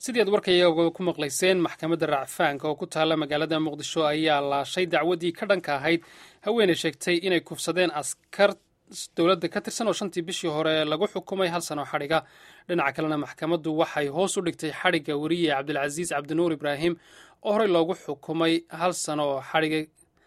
sidii aad warkayaga ku maqlayseen maxkamadda racfaanka oo ku taalla magaalada muqdisho ayaa laashay dacwaddii ka dhanka ahayd haweeney sheegtay inay kufsadeen askar dowladda ka tirsan oo shantii bishii hore lagu xukumay hal sano xadhiga dhinaca kalena maxkamaddu waxay hoos u dhigtay xadhigga weriye cabdilcasiis cabdinuur ibraahim oo horey loogu xukumay hal sano oo xadhiga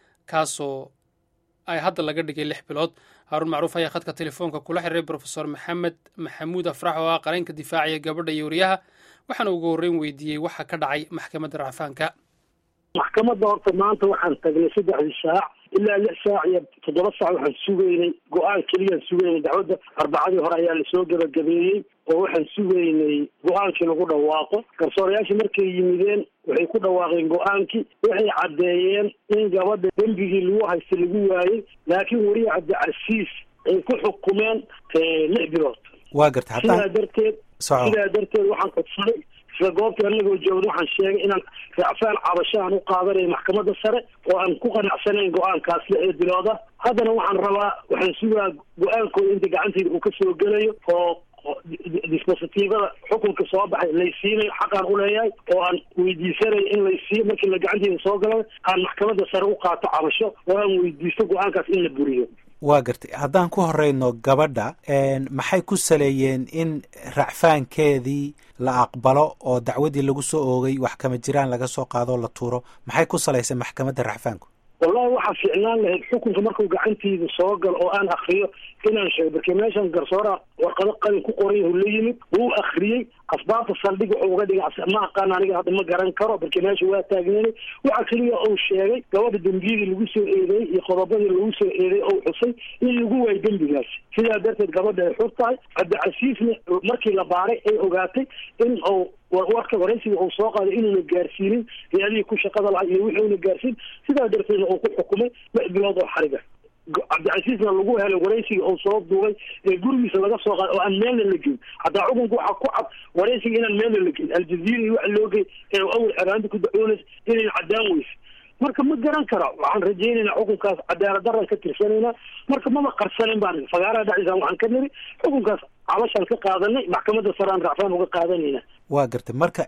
kaasoo ay hadda laga dhigay lix bilood haaruun macruuf ayaa khadka telefoonka kula xiriiray brofesor maxamed maxamuud afrax oo ah qareenka difaaciya gabadha iyo wariyaha waxaana ugu horreyn weydiiyey waxa ka dhacay maxkamadda racfaanka maxkamadda horta maanta waxaan tagnay saddexdii saac ilaa lix saac iyo toddoba saac waxaan sugaynay go-aan keliyaan sugaynay dacwadda arbacadii hore ayaa lasoo gebagabeeyey oo waxaan sugaynay go-aankii lagu dhawaaqo garsoorayaashii markay yimideen waxay ku dhawaaqeen go-aankii waxay caddeeyeen in gabadha dembigii lagu haysta lagu waayey laakiin weriye cabdicasiis ay ku xukumeen lix bilood waa garta sidaa darteed sidaa darteed waxaan codsaday isla goobtii anagoo joogna waxaan sheegay inaan racfaan cabashahan u qaadanayo maxkamadda sare oo aan ku qanacsanayn go-aankaas lixda bilooda haddana waxaan rabaa waxaan sugaa go-aankooda inta gacantayda uu ka soo gelayo oo dispositiivada xukunka soo baxay laysiinayo xaqaan uleeyahay oo aan weydiisanayo in laysiiyo markii la gacanteyda soo gala aan maxkamadda sare u qaato cabasho oo aan weydiisto go-aankaas in la buriyo waa gartay haddaan ku horeyno gabadha maxay ku saleeyeen in racfaankeedii la aqbalo oo dacwadii lagu soo oogay wax kama jiraan laga soo qaadoo la tuuro maxay ku salaysay maxkamadda racfaanku wallahi waxaa fiicnaan lahayd xukunka markuu gacanteyda soo galo oo aan akriyo inaan sheego markii meeshan garsoora warqado qalin ku qoray uu la yimid wuu akriyey asbaabta saldhig wuxuu uga dhigay ma aqaan aniga hadda ma garan karo markii meesha waa taagneynay waxa keliya uu sheegay gabadha dembiyadii lagu soo eedeeyey iyo qodobadii lagu soo eedeeyey ou xusay in lagu waayo dembigaas sidaa darteed gabadha ay xur tahay cabdicasiisna markii la baaray ay ogaatay in uu warka waraysiga uu soo qaaday inuuna gaarsiinin hay-adihii ku shaqada lahay iyo wixii una gaarsiin sidaa darteedna uu ku xukumay lix bilood oo xariga cabdicasiisna lagu helay waraysiga uu soo duubay ee gurigiisa laga soo qaaday oo aan meelna la geyn hataa xukunka waxaa ku cad waraysiga inaan meelna la geyn aljaziira iyo waxa loo gey ee awal xeraanta ku dacwoonaysa inayn caddaan weyse marka ma garan kara waxaan rajaynaynaa xukunkaas cadaalad daran ka tirsanaynaa marka mama qarsanin baan fagaaraha dhexdiisa waxaan ka niri xukunkaas cabashaan ka qaadanay maxkamadda saraan racfaan uga qaadanayna waa gartay marka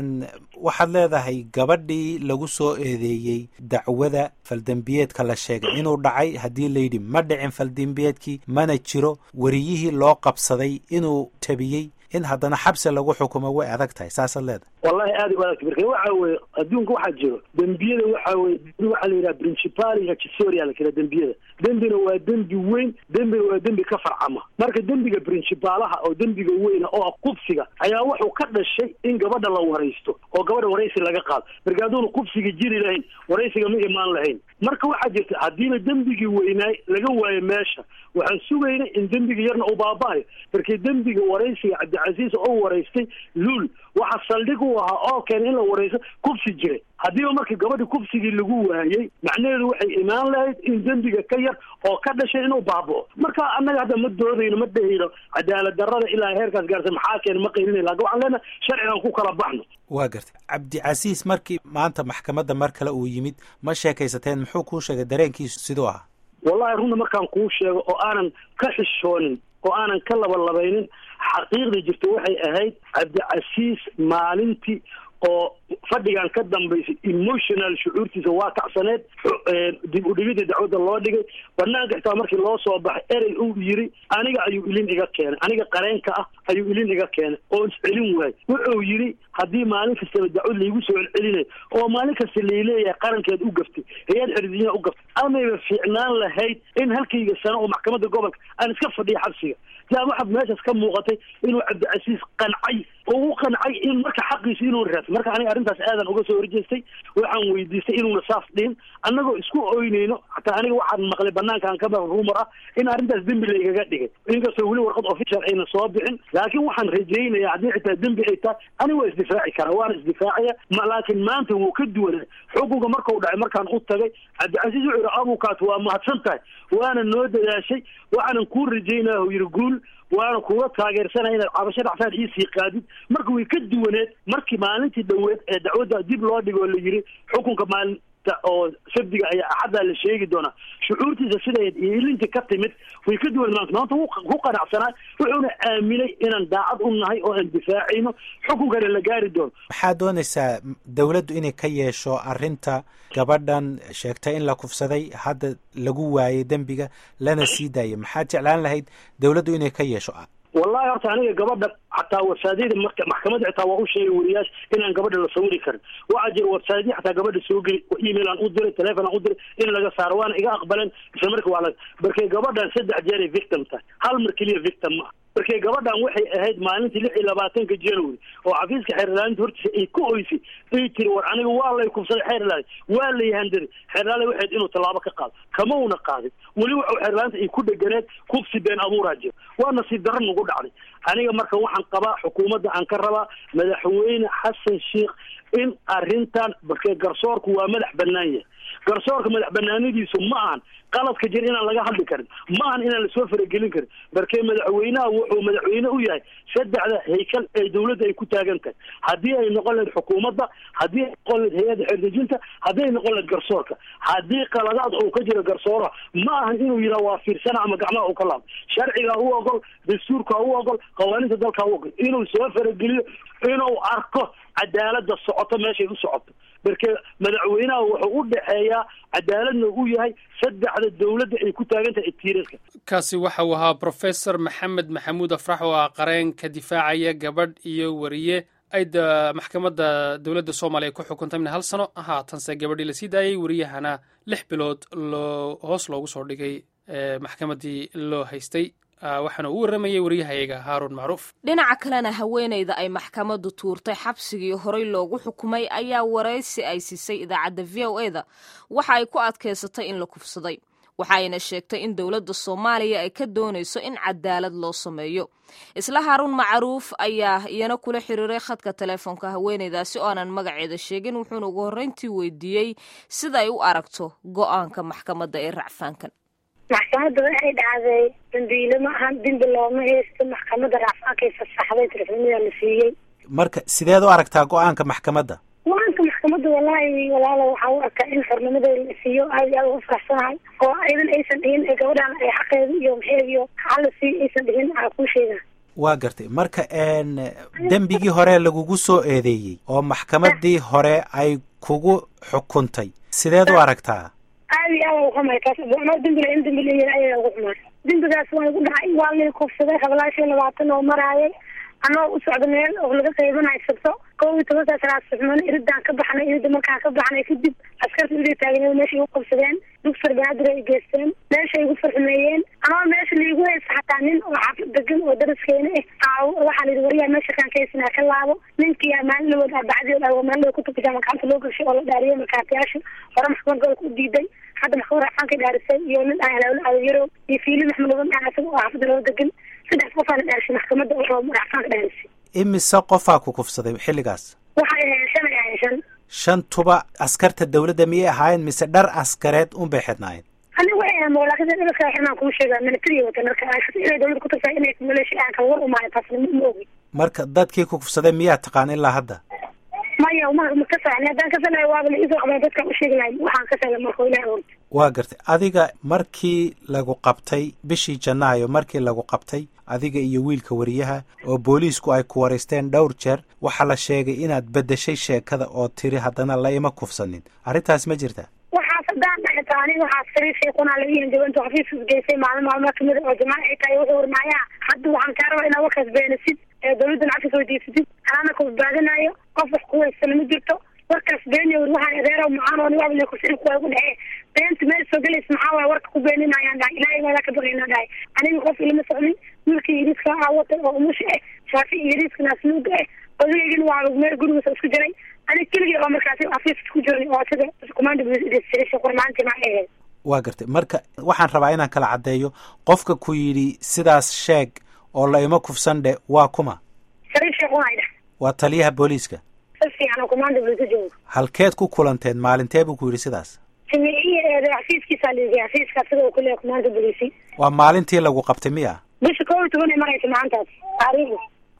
waxaad leedahay gabadhii lagu soo eedeeyey dacwada faldembiyeedka la sheegay inuu dhacay haddii layidhi ma dhicin faldembiyeedkii mana jiro weriyihii loo qabsaday inuu tabiyey in haddana xabsi lagu xukumo way adag tahay saasaad leedahay wallahi aada u adagta marka waxa weye adduunka waxaa jiro dembiyada waxa weye waxaa la yidhaha principali accesoria la kira dembiyada dembina waa dembi weyn dembina waa dembi ka farcama marka dembiga principalaha oo dembiga weyna oo ah qubsiga ayaa wuxuu ka dhashay in gabadha la waraysto oo gabadha waraysi laga qaado marka hadduuna qubsiga jiri lahayn waraysiga ma imaan lahayn marka waxaa jirta haddiina dembigii weynaay laga waayo meesha waxaan sugaynay in dembiga yarna uu baaba-ayo markii dembiga waraysiga cabdicasiis oo waraystay luul waxa saldhig u ahaa oo keen in la waraysto kubsi jiray haddiiba markii gabadhi kubsigii lagu waayey macnaheedu waxay imaan lahayd in dembiga ka yar oo ka dhashay inuu baaba'o marka annaga hadda ma doodayno ma dhehayno cadaalad darrada ilaa heerkaas gaarsa maxaa keena ma qaylinay lakin waxaan leenahay sharcigan ku kala baxno waa gartay cabdicasiis markii maanta maxkamadda mar kale uu yimid ma sheekaysateen muxuu kuu sheegay dareenkiisu siduu ahaa wallahi runta markaan kuu sheego oo aanan ka xishoonin oo aanan ka labalabaynin xaqiiqda jirta waxay ahayd cabdicasiis maalintii oo fadhigan ka dambaysay emotional shucuurtiisa waa kacsaneed dib udhigida dacwadda loo dhigay banaanka xitaa markii loo soo baxay erey uu yiri aniga ayuu ilin iga keenay aniga qareenka ah ayuu ilin iga keenay oo iscelin waayey wuxuu yidhi haddii maalin kastaba dacwad laygu soo celcelinayo oo maalin kasta layleeyahay qarankeed u gaftay hay-ad xerdinya u gaftay amayba fiicnaan lahayd in halkayga sano oo maxkamadda gobolka aan iska fadhiya xabsiga yaa waxaa meeshaas ka muuqatay inuu cabdicasiis qancay oo u qancay in marka xaqiisa inuu raas marka aniga arrintaas aadan uga soo horjeestay waxaan weydiistay inuuna saas dhihin annagoo isku oynayno hataa aniga waxaan maqlay banaankaan ka maql rumor ah in arrintaas dembi laygaga dhigay inkastoo weli warqad official ayna soo bixin laakiin waxaan rajaynaya haddii xitaa dembi ay tahay aniga waa isdifaaci karaa waana isdifaacaya laakiin maanta wuu ka duwanaa xukunka markau dhacay markaan u tagay cabdicasiis wuxuu yihi abukaas waa mahadsan tahay waana noo dadaashay waxaanan kuu rajaynaya u yidhi guul waana kuga taageersanaya inaad cabasho dhactaan iisii qaadid marka way ka duwaneed markii maalintii dhoweed ee dacwadda dib loo dhigo oo la yiri xukunka maalin maalinta oo sabdiga ayaa axaddaa la sheegi doonaa shucuurtiisa siday ilintii ka timid way ka duwan maanta maanta wuu ku qanacsanaa wuxuuna aaminay inaan daacad u nahay oo aan difaacayno xukunkana la gaari doono maxaad doonaysaa dawladdu inay ka yeesho arrinta gabadhan sheegtay in la kufsaday hadda lagu waayay dembiga lana sii daayay maxaad jeclaan lahayd dawladdu inay ka yeesho wallahi horta aniga gabadha xataa warsaadiyada marka maxkamadda xitaa waa u sheegay wariyaasha inaan gabadha la sawiri karin waxaa jira warsaadiya xataa gabadha soo geli email aan u diray telefon aan u diray in laga saaro waana iga aqbaleen isla marka waa la markay gabadhan saddex jeeray victim tahay hal mar keliya victim ma markay gabadhan waxay ahayd maalintii lix iyo labaatanka january oo xafiiska xeerlaalinta hortiisa ay ku oysay ay tiri war aniga waa lay kufsaday xeerlaali waa lay handaray xeerlaali waxayd inuu tallaabo ka qaado kama una qaadin weli waxau xeerlaalinta ay ku dheganeed kufsi been abuuraa jira waa nasiib darro nagu dhacday aniga marka waxaan qabaa xukuumadda aan ka rabaa madaxweyne xasan sheikh in arrintan markee garsoorku waa madax bannaan yahay garsoorka madax banaanadiisu ma ahan qaladka jir inaan laga hadli karin ma ahan inaan lasoo faragelin karin markee madaxweynaha wuxuu madaxweyne u yahay saddexda haykal ee dawladda ay ku taagan tahay haddii ay noqon lahayd xukuumadda haddii ay noqon lahayd hay-adda xeerdejinta haddii ay noqon lahayd garsoorka haddii qaladaad uu ka jiro garsooraha ma ahan inuu yidhaha waa fiirsana ama gacmaha uu ka laabo sharcigaa u ogol dastuurkaa u ogol qawaaniinta dalkaa u ogol inuu soo farageliyo inuu arko cadaalada socoto meeshay u socoto marke madaxweynaha wuxuu u dhexeeyaa cadaaladna u yahay saddexda dawladda ay ku taagan tahay tiirarka kaasi waxa uu ahaa professor maxamed maxamuud afrax oo ah qareen ka difaacaya gabadh iyo wariye ay maxkamadda dowladda soomaaliya ku xukuntay min hal sano haatanse gabadhii lasii daayay wariyahana lix bilood loo hoos loogu soo dhigay maxkamaddii loo haystay waxaana uu warramayay waryahayaga haaruun macruuf dhinaca kalena haweenayda ay maxkamaddu tuurtay xabsigii horey loogu xukumay ayaa waraysi ay siisay idaacadda v o eda waxa ay ku adkaysatay in la kufsaday waxa ayna sheegtay in dowladda soomaaliya ay ka doonayso in cadaalad loo sameeyo isla haaruun macruuf ayaa iyana kula xiriiray khadka teleefoonka haweenaydaasi oo aanan magaceeda sheegin wuxuuna ugu horreyntii weydiiyey sida ay u aragto go'aanka maxkamadda ee racfaankan maxkamadda waxay dhacday dambiile ma ahan dembi looma haysto maxkamadda racfaankay fasaxday telefoonada la siiyey marka sideed u aragtaa go-aanka maxkamadda go-aanka maxkamadda wallaahi walaalo waxaa u arkaa in xornimada la siiyo aad iyo aad ugu faraxsanahay oo idan aysan dhihin ee gabadhan ay xaqeeda iyo maxeed iyo xaa la siiyo aysan dhihin aa kuu sheegaa waa gartay marka dembigii hore lagugu soo eedeeyey oo maxkamaddii hore ay kugu xukuntay sideed u aragtaa aad iyo aad uxumay taas anoo dembile in dembi leeyahay ayaa ugu xumay dembigaas waa igu dhacay waa lay kufsaday hablaashan labaatan oo maraayay anoo u socda meel oo laga qaybanayo sabto kow iyo tobankaas raasxuman iridaan ka baxnay irida markaan ka baxnay kadib askarta iday taagneen meeshay igu qabsadeen dugfar banaadir ay geysteen meeshay igu farxumeeyeen anoo meesha laigu haysta xataa nin oo xaafad degan oo daraskeena ah waxaa layidhi wariyaa meesha kaan ka haysanaa ka laabo ninkii maalin lawood arbacadii dhawo maalin ku tukajama gacanta loo gashay oo la dhaariyay markaatiyaasha hore maxkamad gobolka u diiday hadda maxkamad racfaanka dhaarisay iyo nin aadayaro iyo fiili maxmud laban dhaan isaga oo xaafadda loo degan saddex qofaa la dhaarisay maxkamadda oo racfaanka dhaarisay imise qofaa ku kufsaday xilligaas waxay ahayn shan ay ahayn shan shantuba askarta dawladda miyay ahaayeen mise dhar askareed unbay xidhnaayeen aniga waxay ahayn mawlaakada dharka xirnaan kuu sheegaa militariya wata marka inay dawladda ku tagtaa inay maleesha aan kala war umaayo taasna ma ogi marka dadkii ku kufsaday miyaa taqaan ilaa hadda maya ma ma ka saxni haddaan ka salayo waaba la isoo qabeen dadkaan u sheegi lahay waxaan ka sala marka ilahi orta waa gartay adiga markii lagu qabtay bishii janaayo markii lagu qabtay adiga iyo wiilka wariyaha oo booliisku ay ku waraysteen dhowr jeer waxaa la sheegay inaad beddeshay sheekada oo tiri haddana la ima kufsanin arrintaas ma jirta waxaas haddaan dhaxita aniga waxaas sariir sheekunaa laga yihin jabanto xafiiskas geysay maalin maalmaa kamida oo jamaca ay tahay wuxuu warmaayaa hadda waxaan kaa rabaa inaad warkaas beenasid ee dawladdan cafis weydiisatid anaana ku badbaadinayo qof wax ku haysana ma jirto warkaas beeniya war waxaan adeero macaan oo niwaab le kusiri kuwa ugu dhexee beenta meel soo gelaysa maxaa waaya warka ku beeninayaan dhahay ilaahay maadaa ka baqaynaa dhahay aniga qof ilama socnin wiilkii yariiska ahaa watay oo umusha ah shaafi iyo yariiska naasnuuga ah odageygina waa meel gurigiisa isku jiray aniga keligii oo markaasi xafiiska ku jiray oo sida command qormaantii maa ahayd waa gartay marka waxaan rabaa inaan kala caddeeyo qofka ku yidhi sidaas sheeg oo la ima kufsan dhe waa kuma sariir sheekunay dheh waa taliyaha booliiska si fiican oo command bulisa joogo halkeed ku kulanteen maalintee buu ku yidhi sidaas xafiiskiisaa liigay xafiiska sida uu kuleeyahay command bulisi waa maalintii lagu qabtay miya bisha kow iyo toban ay maraysa maalintaas taariikhda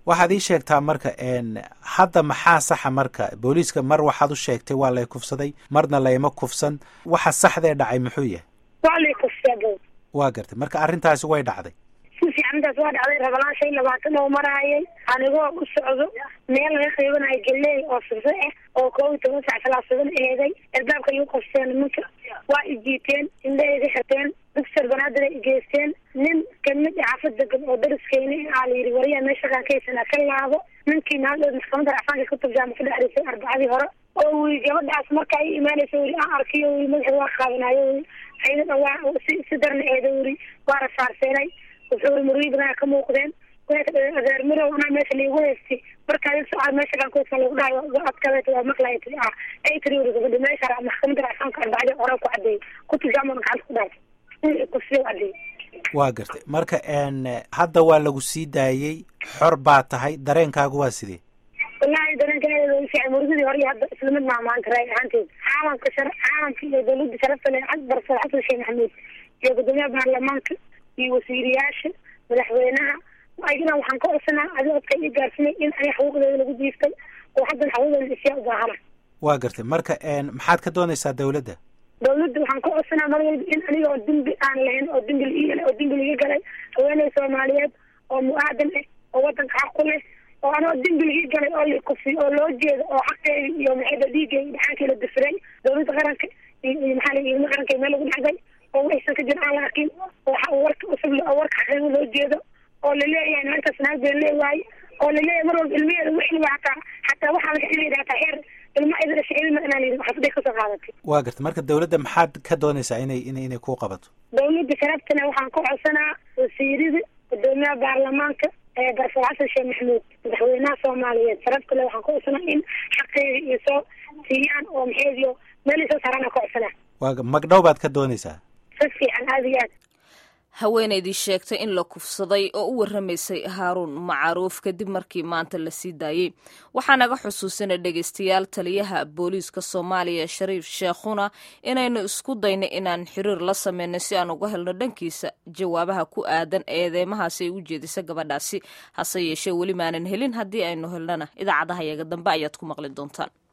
waxaad ii sheegtaa marka hadda maxaa saxa marka booliiska mar waxaad u sheegtay waa lay kufsaday marna layma kufsan waxa saxdee dhacay muxuu yahay waa lay kufsado waa gartay marka arrintaasi way dhacday si fiicantaas waa dhacday rabalaan shan labaatan oo maraayay anigoo u socdo meel laga qaybanayo galeey oo sirse ah oo koob iyo toban sac salaasadan eeday albaabka igu qofseen nimanka waa ijiiteen indhaha iga xirteen dugser banaadir ay igeysteen nin kamid ah xaafada gab oo dariskeyna aa la yidhi wariyaa meesha qaankaysana ka laabo ninkii maaldood maxkamadda racfaanka ka turjaama ka dhexrisay arbacadii hore oo wii gabadhaas marka ay imaanaysa weli aan arkiyo weli madaxa waa qaadanayo weli ayadana waa si si darna eeda weli waa rasaarseynay wuxuu muriidna ka muuqdeen adeer mirow anaa meesha laigu haystay markaa socod meesha qaankoodka lagu dhahayo adkadeet waa maqlaya tii ah ay tiri weli gabadhi meesha maxkamadda racfaanka arbacadii hore ku cadeeyay ku turjaamana gacanta ku dhahay kursiyo cadeeyay waa gartay marka hadda waa lagu sii daayey xor baa tahay dareenkaagu waa sidee wallaahi dareenkaeeda muridadii hore iyo hadda isla mid maa maanta raay ahaanteed caalamka shar caalamka iyo dawladda sharafta le barasar xasan sheekh maxamuud iyo gudoomiyaha baarlamaanka iyo wasiiriyaasha madaxweynaha ayagana waxaan ka codsanaa adi odka ii gaarsinay in ay xuquuqdeeda lagu jiiftay oo haddan xuquuqdeeda isyaa u baahana waa gartay marka maxaad ka doonaysaa dawladda dawladda waxaan ka codsanaa mar walba in aniga oo dembi aan lahayn oo dembi la oo dembi laga galay haweeney soomaaliyeed oo mu-aadan ah oo wadanka xaq ku leh oo anoo dembi laga galay oo la kufiy oo loo jeedo oo xaqeedi iyo maxayda dhiigeedi dhaxankii la difiray dawladda qaranka iyo maxaa la ilma qaranka meel lagu dhacday oo waxaysan ka jir aan la arkin oo warka usug oo warka xaqiiqo loo jeedo oo laleeyahay naagtaas naag been leewaaye oo laleeyahay mar walba ilmaheeda wixliba hataa hataa waxaa laga xiliya hataa xeer ilma idin shicilma inaan yidhi xafaday kasoo qaadatay waa gartay marka dawladda maxaad ka doonaysaa inay in inay ku qabato dawladda sharaftana waxaan ka codsanaa wasiirada gudoomiyaha baarlamaanka barfur xasan sheekh maxamuud madaxweynaha soomaaliyeed sharafta le waxaan ka codsanaa in xaqeeda iyo soo siiyaan oo maxeediyo meel soo saaraan ka codsanaa waa magdhow baad ka doonaysaa si fiican aada iyo aad haweenaydii sheegtay in la kufsaday oo u warramaysay haaruun macruuf kadib markii maanta la sii daayey waxaa naga xusuusanay dhegaystayaal taliyaha booliiska soomaaliya shariif sheekhuna inaynu isku dayno inaan xiriir la sameynay si aan uga helno dhankiisa jawaabaha ku aadan eedeymahaasi ay u jeedisa gabadhaasi hase yeeshee weli maanan helin haddii aynu helnana idaacadaha yaga dambe ayaad ku maqli doontaan